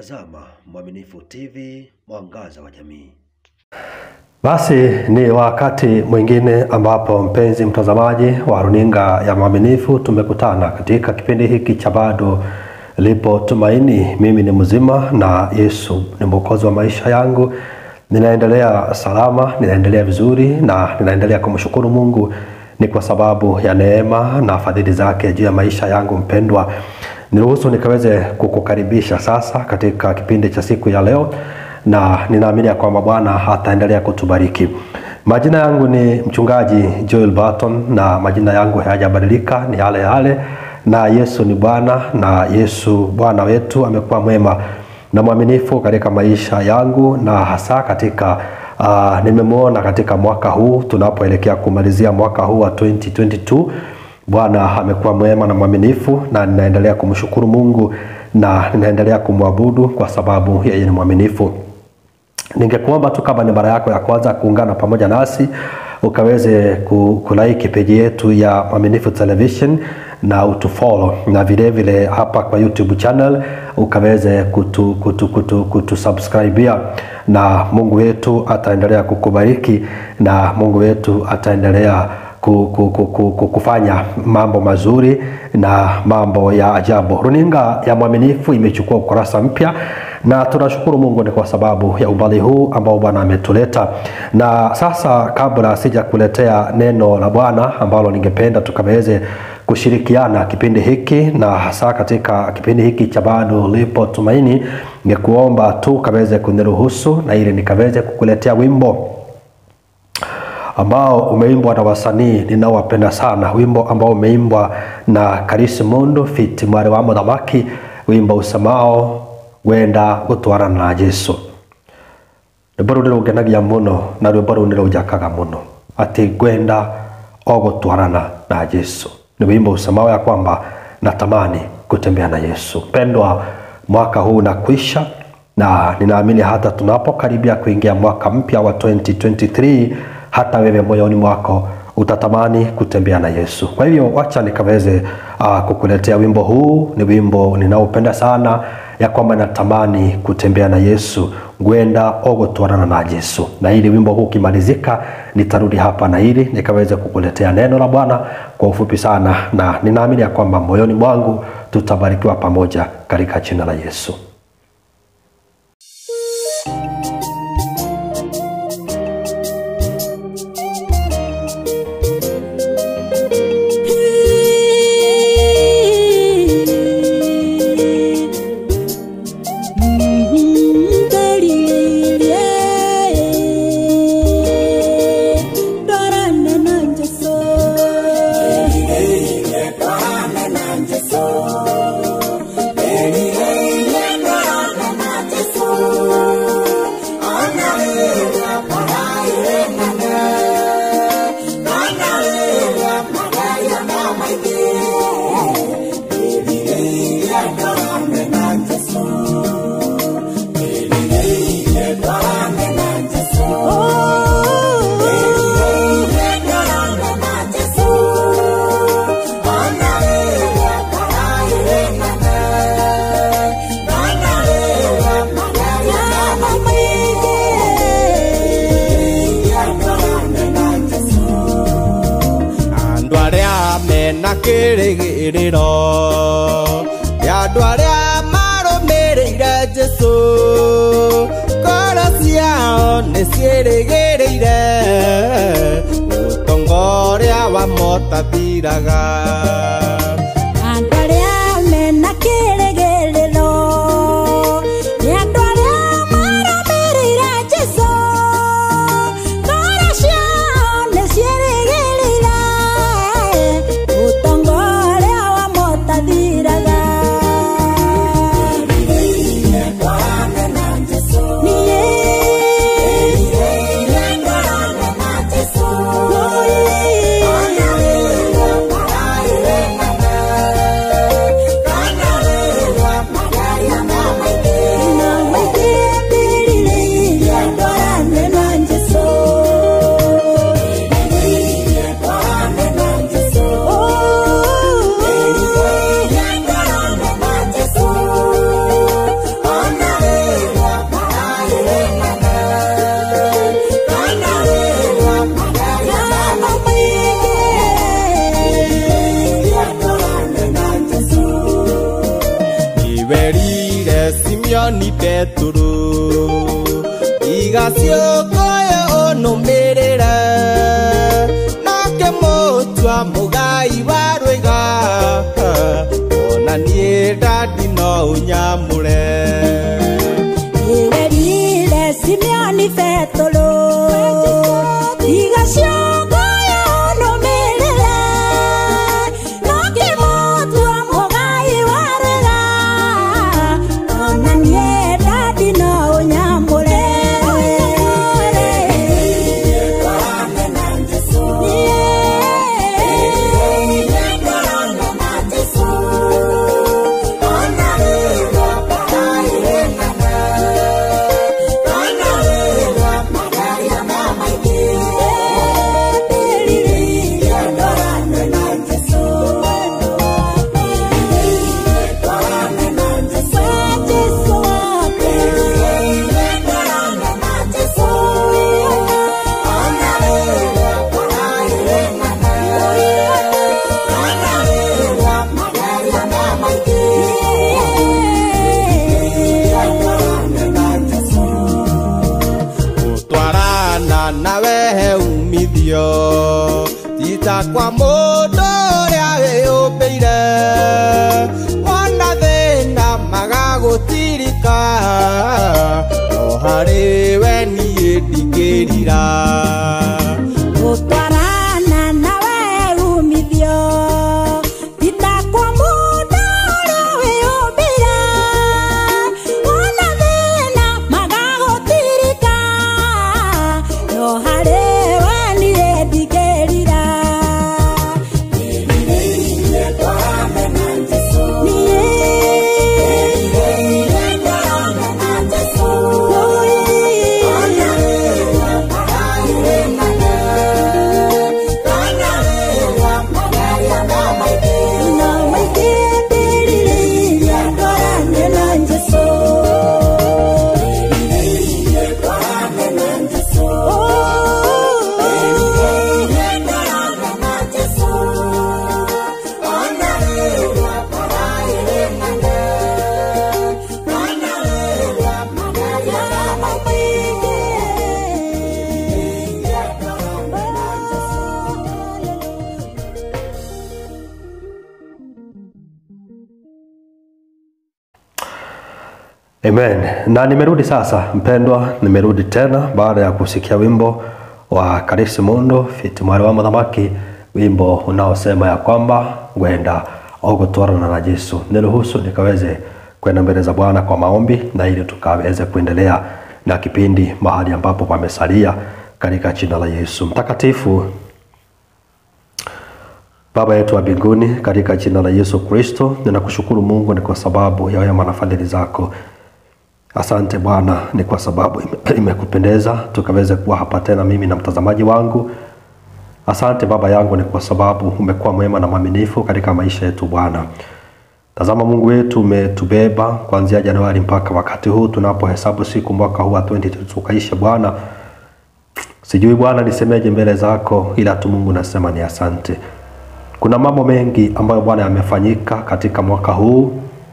Unatazama Mwaminifu TV, mwangaza wa jamii. Basi ni wakati mwingine ambapo mpenzi mtazamaji wa runinga ya Mwaminifu, tumekutana katika kipindi hiki cha bado lipo tumaini. Mimi ni mzima na Yesu ni mwokozi wa maisha yangu. Ninaendelea salama, ninaendelea vizuri na ninaendelea kumshukuru Mungu ni kwa sababu ya neema na fadhili zake juu ya maisha yangu mpendwa. Niruhusu nikaweze kukukaribisha sasa katika kipindi cha siku ya leo, na ninaamini ya kwamba Bwana ataendelea kutubariki. Majina yangu ni mchungaji Joel Barton, na majina yangu hayajabadilika, ni yale yale, na Yesu ni Bwana, na Yesu Bwana wetu amekuwa mwema na mwaminifu katika maisha yangu, na hasa katika uh, nimemwona katika mwaka huu tunapoelekea kumalizia mwaka huu wa 2022 Bwana amekuwa mwema na mwaminifu, na ninaendelea kumshukuru Mungu na ninaendelea kumwabudu kwa sababu yeye ni mwaminifu. Ningekuomba tu kama ni mara yako ya kwanza kuungana pamoja nasi ukaweze ku- kulike peji yetu ya Mwaminifu Television na utufollow na vile vile hapa kwa YouTube channel ukaweze kutu, kutu, kutu, kutu subscribea na Mungu wetu ataendelea kukubariki na Mungu wetu ataendelea ku- ku- ku- ku- ku- kufanya mambo mazuri na mambo ya ajabu. Runinga ya Mwaminifu imechukua ukurasa mpya na tunashukuru Mungu ni kwa sababu ya umbali huu ambao Bwana ametuleta. Na sasa, kabla sija kuletea neno la Bwana ambalo ningependa tukaweze kushirikiana kipindi hiki na hasa katika kipindi hiki cha bado lipo tumaini, ningekuomba tu kaweze kuniruhusu na ili nikaweze kukuletea wimbo ambao umeimbwa na wasanii ninaowapenda sana, wimbo ambao umeimbwa na Karisi Mundu fit mwari wa Muthamaki, wimbo usemao wenda gutwarana na Jesu. rwimbo rũu nĩrũngenagia mũno na rwimbo rũu nĩrũnjakaga mũno atĩ ngwenda o gutwarana na Jesu. Ni wimbo usemao ya kwamba natamani kutembea na Yesu. Pendwa, mwaka huu unakwisha na ninaamini hata tunapokaribia kuingia mwaka mpya wa 2023 hata wewe moyoni mwako utatamani kutembea na Yesu. Kwa hivyo wacha nikaweze uh, kukuletea wimbo huu. Ni wimbo ninaopenda sana, ya kwamba natamani kutembea na Yesu, ngwenda ogutwarana na Yesu. Na ili wimbo huu ukimalizika, nitarudi hapa na ili nikaweze kukuletea neno la Bwana kwa ufupi sana, na ninaamini ya kwamba moyoni mwangu tutabarikiwa pamoja katika jina la Yesu. andå arä a mena kä rä gä rä ro nä andå arä a marå mä rä ire jesu ngoro ciao nä ciärä gä rä ire å tonga å rä a wa motathiraga Andũ arĩa mena kĩĩrĩgĩrĩro, nĩ andũ arĩa marũmĩrĩire Jesũ. Ngoro ciao nĩ ciĩrĩgĩrĩire ũtonga ũrĩa wamũtathiraga. Niĩ ciũkũyũ ũnũmĩrĩre nake mũtua mũgai wa rwĩga ona niĩ ndandi no ũnyamũre Iwerire Simeoni Petero Tiga ciongoyo nũmĩrĩre No kĩmũtua mũgai wa rwĩga Ona niĩ ndandi no ũnyamũre gũtwarana nawe he umithio tita kwa mũndũ ũrĩa wĩyũmbĩire wona thĩna magagũtirika no harĩ we niĩ ndingĩrira gũtwarana nawe umithio titakwa mũndũ ũrĩa wĩyũmbĩire wona thĩna magagũtirika no harĩ we niĩ ndingĩrira Amen. Na nimerudi sasa mpendwa, nimerudi tena baada ya kusikia wimbo wa Karisi Mundo fiti mwari wa muthamaki, wimbo unaosema ya kwamba ngwenda ogutwarana na Yesu. Niruhusu nikaweze kwenda mbele za Bwana kwa maombi na ili tukaweze kuendelea na kipindi mahali ambapo pamesalia katika jina la Yesu mtakatifu. Baba yetu wa mbinguni, katika jina la Yesu Kristo, ninakushukuru Mungu ni kwa sababu ya wema na fadhili zako. Asante Bwana, ni kwa sababu ime- imekupendeza tukaweze kuwa hapa tena, mimi na mtazamaji wangu. Asante Baba yangu, ni kwa sababu umekuwa mwema na mwaminifu katika maisha yetu Bwana. Tazama Mungu wetu, umetubeba kuanzia Januari mpaka wakati huu tunapohesabu siku mwaka huu wa 2022 tukaishe Bwana. Sijui Bwana nisemeje mbele zako, ila tu Mungu nasema ni asante. Kuna mambo mengi ambayo Bwana yamefanyika katika mwaka huu.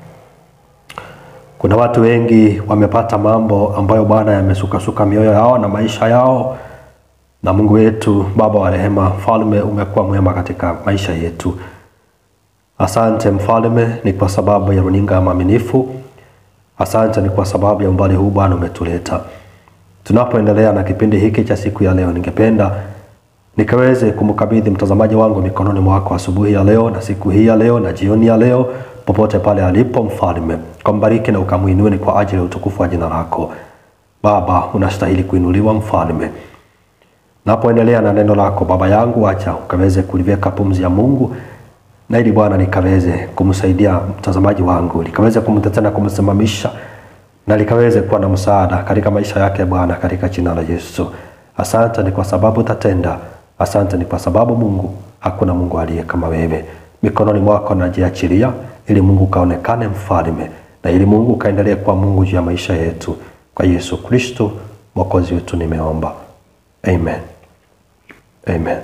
Kuna watu wengi wamepata mambo ambayo Bwana yamesukasuka mioyo yao na maisha yao, na Mungu wetu Baba wa rehema, Mfalme, umekuwa mwema katika maisha yetu. Asante Mfalme, ni kwa sababu ya runinga ya Mwaminifu. Asante ni kwa sababu ya umbali huu Bwana umetuleta. Tunapoendelea na kipindi hiki cha siku ya leo, ningependa nikaweze kumkabidhi mtazamaji wangu mikononi mwako asubuhi ya leo na siku hii ya leo na jioni ya leo, popote pale alipo, Mfalme, kambariki na ukamwinue ni kwa ajili ya utukufu wa jina lako. Baba, unastahili kuinuliwa Mfalme. Napoendelea na neno lako Baba yangu, acha ukaweze kuliweka pumzi ya Mungu na ili Bwana nikaweze kumsaidia mtazamaji wangu, likaweze kumtetea na kumsimamisha na likaweze kuwa na msaada katika maisha yake Bwana, katika jina la Yesu. Asante ni kwa sababu utatenda. Asante ni kwa sababu Mungu, hakuna Mungu aliye kama wewe. Mikononi mwako najiachilia, ili Mungu kaonekane mfalme, na ili Mungu kaendelee kuwa Mungu juu ya maisha yetu. Kwa Yesu Kristo mwokozi wetu nimeomba, amen, amen.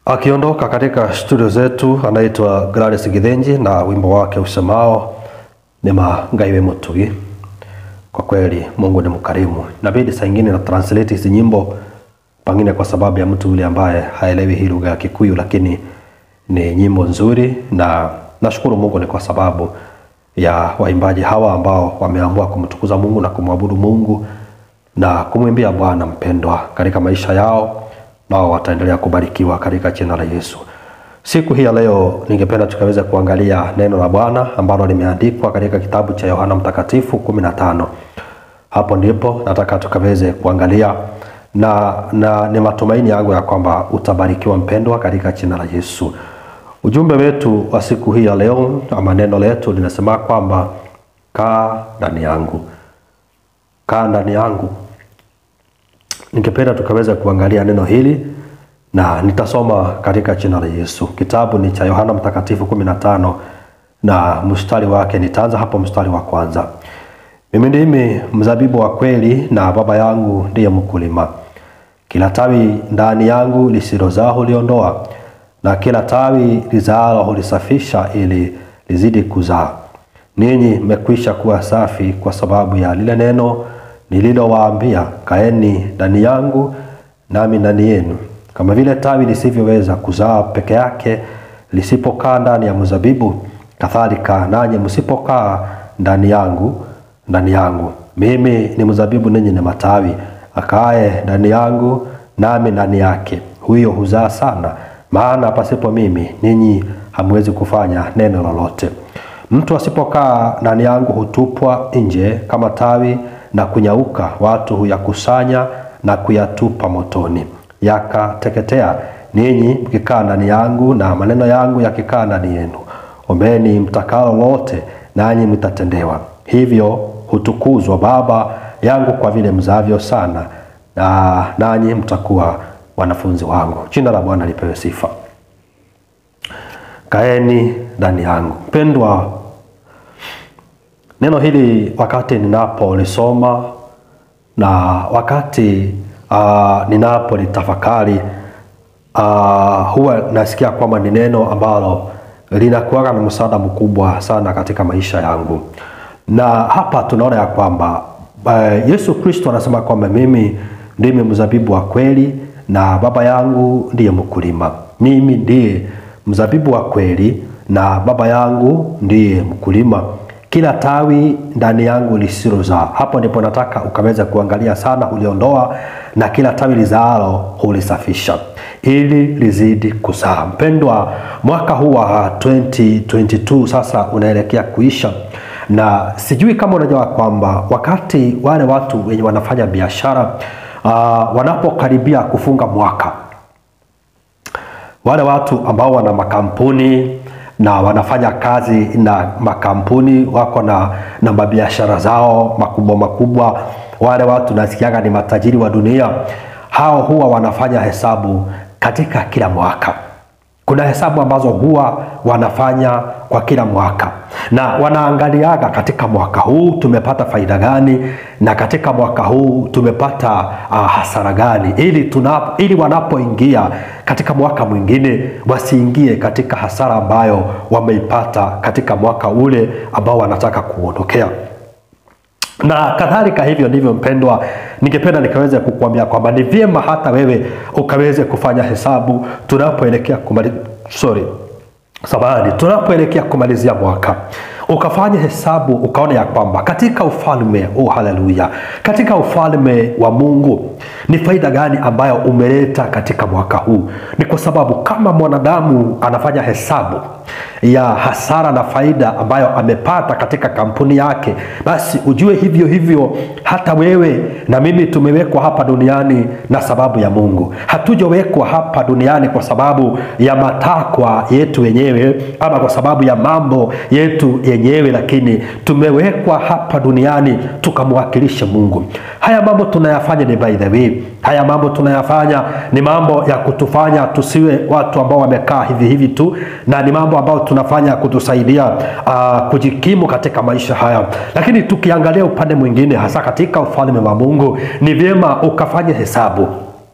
Akiondoka katika studio zetu anaitwa Gladys Githinji na wimbo wake usemao ni mangaiwe mutugi. Kwa kweli Mungu ni mkarimu. Inabidi saa ingine na translate hizi nyimbo pengine kwa sababu ya mtu yule ambaye haelewi hii lugha ya Kikuyu, lakini ni nyimbo nzuri, na nashukuru Mungu ni kwa sababu ya waimbaji hawa ambao wameamua kumtukuza Mungu na kumwabudu Mungu na kumwimbia Bwana mpendwa katika maisha yao, nao wataendelea kubarikiwa katika jina la Yesu. Siku hii ya leo ningependa tukaweze kuangalia neno la Bwana ambalo limeandikwa katika kitabu cha Yohana Mtakatifu 15. Hapo ndipo nataka tukaweze kuangalia na, na ni matumaini yangu ya kwamba utabarikiwa mpendwa katika jina la Yesu. Ujumbe wetu wa siku hii ya leo ama neno letu linasema kwamba kaa ndani yangu, kaa ndani yangu. Ningependa tukaweza kuangalia neno hili na nitasoma katika jina la Yesu. Kitabu ni cha Yohana Mtakatifu 15 na mstari wake nitaanza hapo mstari wa kwanza. Mimi ndimi mzabibu wa kweli na Baba yangu ndiye mkulima. Kila tawi ndani yangu lisilozaa huliondoa, na kila tawi lizaalo hulisafisha ili lizidi kuzaa. Ninyi mmekwisha kuwa safi kwa sababu ya lile neno nililowaambia. Kaeni ndani yangu nami ndani yenu. Kama vile tawi lisivyoweza kuzaa peke yake lisipokaa ndani ya mzabibu, kadhalika nanyi msipokaa ndani yangu ndani yangu. Mimi ni mzabibu, ninyi ni matawi. Akae ndani yangu nami ndani yake, huyo huzaa sana, maana pasipo mimi ninyi hamwezi kufanya neno lolote. Mtu asipokaa ndani yangu hutupwa nje kama tawi na kunyauka, watu huyakusanya na kuyatupa motoni, yakateketea. Ninyi mkikaa ndani yangu na maneno yangu yakikaa ndani yenu, ombeni mtakalo lote, nanyi mtatendewa. Hivyo hutukuzwa Baba yangu kwa vile mzavyo sana, na nanyi mtakuwa wanafunzi wangu. Jina la Bwana lipewe sifa. Kaeni ndani yangu. Mpendwa, neno hili wakati ninapolisoma na wakati uh, ninapolitafakari uh, huwa nasikia kwamba ni neno ambalo linakuwa na msaada mkubwa sana katika maisha yangu, na hapa tunaona ya kwamba uh, Yesu Kristo anasema kwamba mimi ndimi mzabibu wa kweli na Baba yangu ndiye mkulima. Mimi ndiye mzabibu wa kweli na Baba yangu ndiye mkulima. Kila tawi ndani yangu lisilozaa, hapo ndipo nataka ukaweza kuangalia sana, huliondoa na kila tawi lizaalo hulisafisha ili lizidi kuzaa. Mpendwa, mwaka huu wa 2022 sasa unaelekea kuisha, na sijui kama unajua kwamba wakati wale watu wenye wanafanya biashara uh, wanapokaribia kufunga mwaka wale watu ambao wana makampuni na wanafanya kazi na makampuni wako na, na mabiashara zao makubwa makubwa, wale watu nasikiaga ni matajiri wa dunia, hao huwa wanafanya hesabu katika kila mwaka. Kuna hesabu ambazo huwa wanafanya kwa kila mwaka na wanaangaliaga katika mwaka huu tumepata faida gani, na katika mwaka huu tumepata uh, hasara gani, ili, tunapo, ili wanapoingia katika mwaka mwingine wasiingie katika hasara ambayo wameipata katika mwaka ule ambao wanataka kuondokea na kadhalika. Hivyo ndivyo mpendwa, ningependa nikaweze kukuambia kwamba ni vyema hata wewe ukaweze kufanya hesabu tunapoelekea kumali... sorry samahani, tunapoelekea kumalizia mwaka ukafanya hesabu ukaona ya kwamba katika ufalme oh, haleluya, katika ufalme wa Mungu ni faida gani ambayo umeleta katika mwaka huu. Ni kwa sababu kama mwanadamu anafanya hesabu ya hasara na faida ambayo amepata katika kampuni yake, basi ujue hivyo hivyo hata wewe na mimi tumewekwa hapa duniani na sababu ya Mungu. Hatujawekwa hapa duniani kwa sababu ya matakwa yetu wenyewe ama kwa sababu ya mambo yetu yenyewe, lakini tumewekwa hapa duniani tukamwakilisha Mungu. Haya mambo tunayafanya ni by the way, haya mambo tunayafanya ni mambo ya kutufanya tusiwe watu ambao wamekaa hivi hivi tu, na ni mambo ambayo tunafanya kutusaidia uh, kujikimu katika maisha haya. Lakini tukiangalia upande mwingine, hasa katika ufalme wa Mungu, ni vyema ukafanya hesabu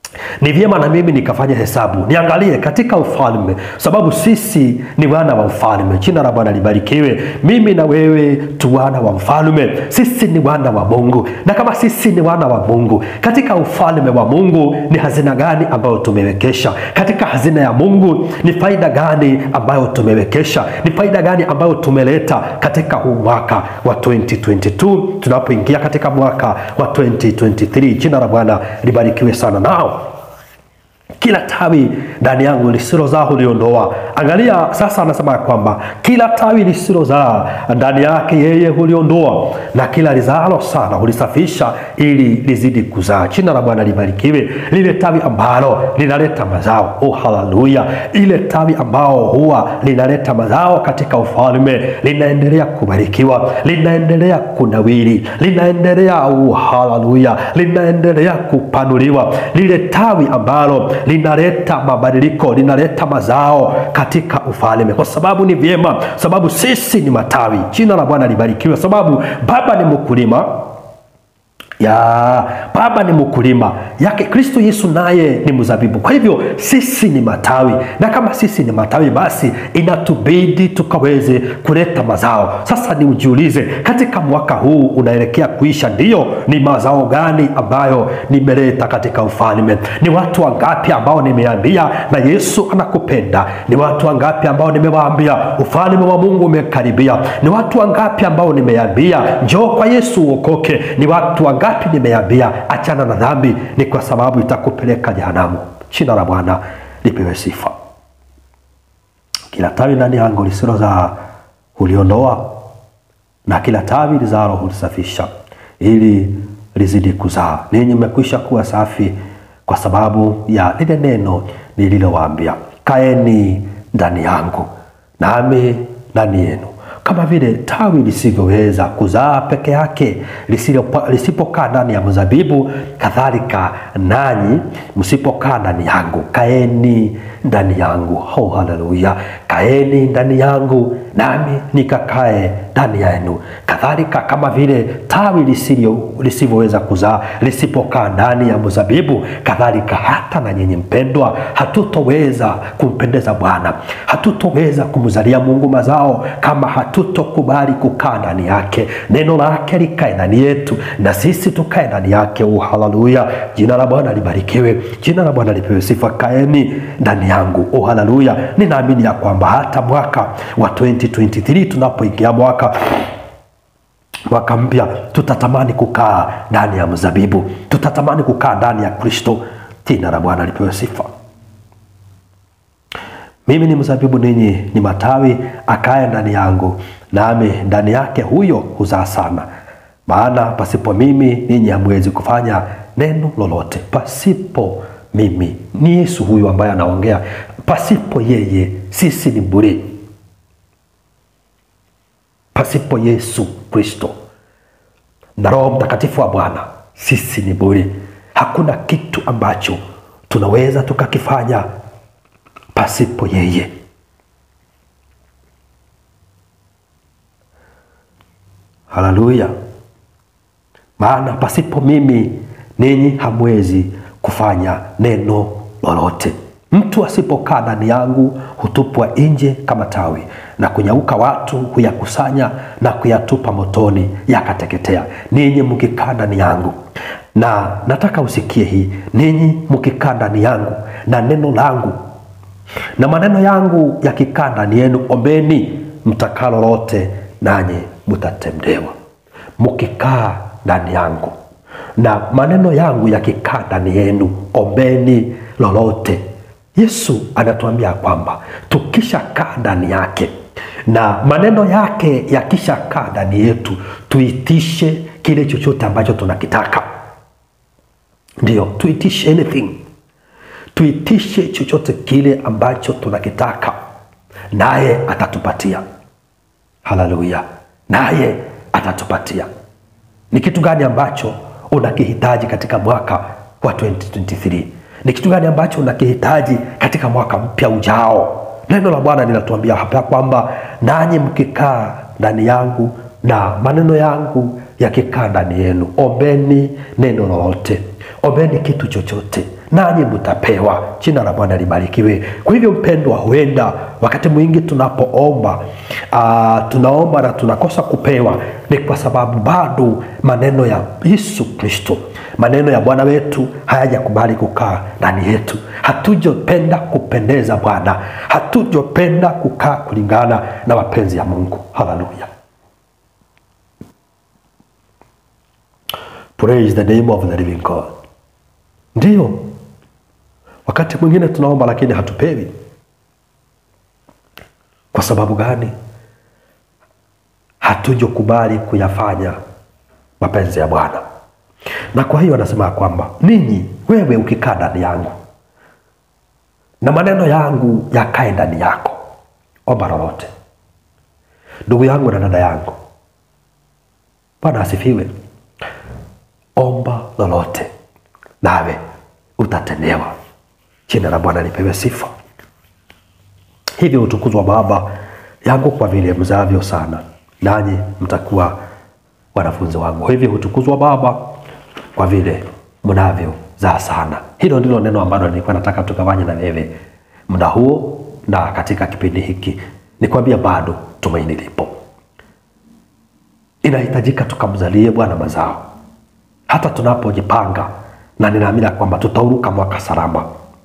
ni vyema na mimi nikafanya hesabu niangalie katika ufalme, sababu sisi ni wana wa ufalme. Jina la Bwana libarikiwe. Mimi na wewe tu wana wa mfalme, sisi ni wana wa Mungu. Na kama sisi ni wana wa Mungu, katika ufalme wa Mungu ni hazina gani ambayo tumewekesha? Katika hazina ya Mungu ni faida gani ambayo tumewekesha? Ni faida gani ambayo tumeleta katika huu mwaka wa 2022 tunapoingia katika mwaka wa 2023? Jina la Bwana libarikiwe sana. Nao kila tawi ndani yangu lisilozaa huliondoa. Angalia sasa, anasema ya kwamba kila tawi lisilozaa ndani yake yeye huliondoa, na kila lizaalo sana hulisafisha ili lizidi kuzaa. Jina la Bwana libarikiwe. Lile tawi ambalo linaleta mazao, oh haleluya! Ile tawi ambao huwa linaleta mazao katika ufalme linaendelea kubarikiwa, linaendelea kunawiri, linaendelea oh haleluya, linaendelea kupanuliwa. Lile tawi ambalo linaleta mabadiliko, linaleta mazao katika ufalme, kwa sababu ni vyema, sababu sisi ni matawi. Jina la Bwana libarikiwe, sababu Baba ni mkulima ya baba ni mkulima yake kristo yesu naye ni mzabibu kwa hivyo sisi ni matawi na kama sisi ni matawi basi inatubidi tukaweze kuleta mazao sasa ni ujiulize katika mwaka huu unaelekea kuisha ndiyo ni mazao gani ambayo nimeleta katika ufalme ni watu wangapi ambao nimeambia na yesu anakupenda ni watu wangapi ambao nimewaambia ufalme wa mungu umekaribia ni watu wangapi ambao nimeambia njoo kwa yesu uokoke ni watu wangapi nimeambia achana na dhambi ni kwa sababu itakupeleka jehanamu jina la bwana lipewe sifa kila tawi ndani yangu lisilozaa huliondoa na kila tawi lizalo hulisafisha ili lizidi kuzaa ninyi mmekwisha kuwa safi kwa sababu ya lile neno nililowaambia kaeni ndani yangu nami ndani yenu kama vile tawi lisivyoweza kuzaa peke yake lisilopa- lisipokaa ndani ya mzabibu kadhalika nanyi msipokaa ndani yangu kaeni ndani yangu oh, haleluya kaeni ndani yangu nami nikakae ndani yenu kadhalika kama vile tawi lisilio- lisivyoweza kuzaa lisipokaa ndani ya mzabibu kadhalika hata na nyinyi mpendwa hatutoweza kumpendeza bwana hatutoweza kumzalia mungu mazao kama hatutokubali kukaa ndani yake neno lake likae ndani yetu na sisi tukae ndani yake oh, haleluya jina la bwana libarikiwe jina la bwana lipewe sifa kaeni ndani yangu oh, haleluya ninaamini ya kwamba hata mwaka wa 2023 tunapoingia mwaka mwaka mpya tutatamani kukaa ndani ya mzabibu tutatamani kukaa ndani ya kristo jina la bwana lipewe sifa mimi ni mzabibu ninyi ni matawi akaye ndani yangu nami ndani yake huyo huzaa sana maana pasipo mimi ninyi hamwezi kufanya neno lolote pasipo mimi ni yesu huyu ambaye anaongea pasipo yeye sisi ni bure pasipo yesu kristo na roho mtakatifu wa bwana sisi ni bure hakuna kitu ambacho tunaweza tukakifanya pasipo yeye haleluya maana pasipo mimi ninyi hamwezi kufanya neno lolote mtu asipokaa ndani yangu hutupwa nje kama tawi na kunyauka watu huyakusanya na kuyatupa motoni yakateketea ninyi mkikaa ndani yangu na nataka usikie hii ninyi mkikaa ndani yangu na neno langu na maneno yangu yakikaa ndani yenu ombeni mtakalo lote nanyi mtatendewa mkikaa ndani yangu na maneno yangu yakikaa ndani yenu ombeni lolote yesu anatuambia kwamba tukishakaa ndani yake na maneno yake yakishakaa ndani yetu tuitishe kile chochote ambacho tunakitaka ndio tuitishe anything tuitishe chochote kile ambacho tunakitaka naye atatupatia haleluya naye atatupatia ni kitu gani ambacho unakihitaji katika mwaka wa 2023 ni kitu gani ambacho unakihitaji katika mwaka mpya ujao neno la bwana linatuambia hapa kwamba nanyi mkikaa ndani yangu na maneno yangu yakikaa ndani yenu ombeni neno lolote ombeni kitu chochote nanyi mtapewa. Jina la Bwana libarikiwe. Kwa hivyo mpendwa, huenda wakati mwingi tunapoomba uh, tunaomba na tunakosa kupewa, ni kwa sababu bado maneno ya Yesu Kristo, maneno ya Bwana wetu hayajakubali kukaa ndani yetu. Hatujapenda kupendeza Bwana, hatujapenda kukaa kulingana na mapenzi ya Mungu. Haleluya. Praise the name of the living God. Ndiyo, wakati mwingine tunaomba lakini hatupewi. Kwa sababu gani? Hatujokubali kuyafanya mapenzi ya Bwana. Na kwa hiyo anasema kwamba ninyi, wewe ukikaa ndani yangu na maneno yangu yakae ndani yako, omba lolote. Ndugu yangu na dada yangu, Bwana asifiwe. Omba lolote nawe utatendewa. Jina la Bwana lipewe sifa. Hivyo utukuzwa Baba yangu kwa vile mzavyo sana, nanyi mtakuwa wanafunzi wangu. Hivyo utukuzwa Baba kwa vile mnavyozaa sana. Hilo ndilo neno ambalo nilikuwa nataka tukafanye na wewe muda huo na katika kipindi hiki. Nikwambia bado tumaini lipo, inahitajika tukamzalie Bwana mazao hata tunapojipanga, na ninaamini ya kwamba tutauruka mwaka salama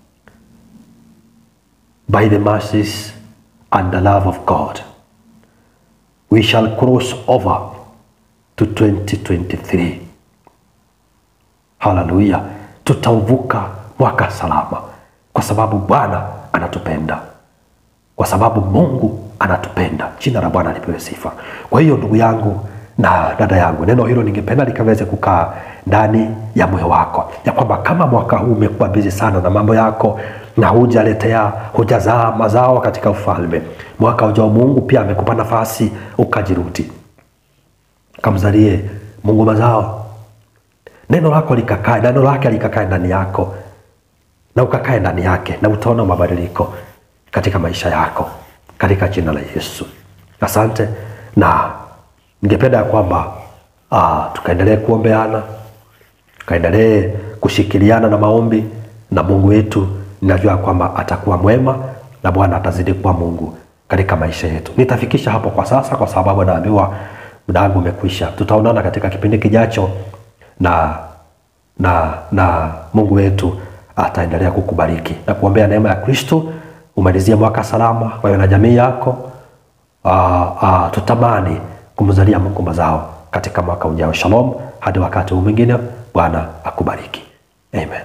by the mercies and the love of God we shall cross over to 2023 haleluya tutauvuka mwaka salama kwa sababu bwana anatupenda kwa sababu mungu anatupenda jina la bwana lipewe sifa kwa hiyo ndugu yangu na dada yangu neno hilo ningependa likaweze kukaa ndani ya moyo wako ya kwamba kama mwaka huu umekuwa bizi sana na mambo yako na hujaletea hujazaa mazao katika ufalme mwaka ujao mungu pia amekupa nafasi ukajirudi kamzalie mungu mazao neno lako likakae neno lake likakae ndani yako na ukakae ndani yake na utaona mabadiliko katika maisha yako katika jina la yesu asante na ningependa ya kwamba uh, tukaendelee kuombeana tukaendelee kushikiliana na maombi na mungu wetu ninajua kwamba atakuwa mwema na bwana atazidi kuwa mungu katika maisha yetu nitafikisha hapo kwa sasa kwa sababu naambiwa muda wangu umekwisha tutaonana katika kipindi kijacho na na na mungu wetu ataendelea kukubariki na kuombea neema ya kristo umalizie mwaka salama wewe na jamii yako uh, uh, tutamani kumzalia mungu mazao katika mwaka ujao shalom hadi wakati huu mwingine bwana akubariki amen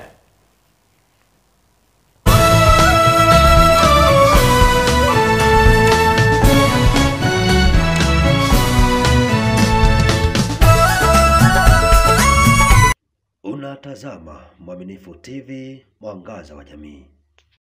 Unatazama Mwaminifu TV, mwangaza wa jamii.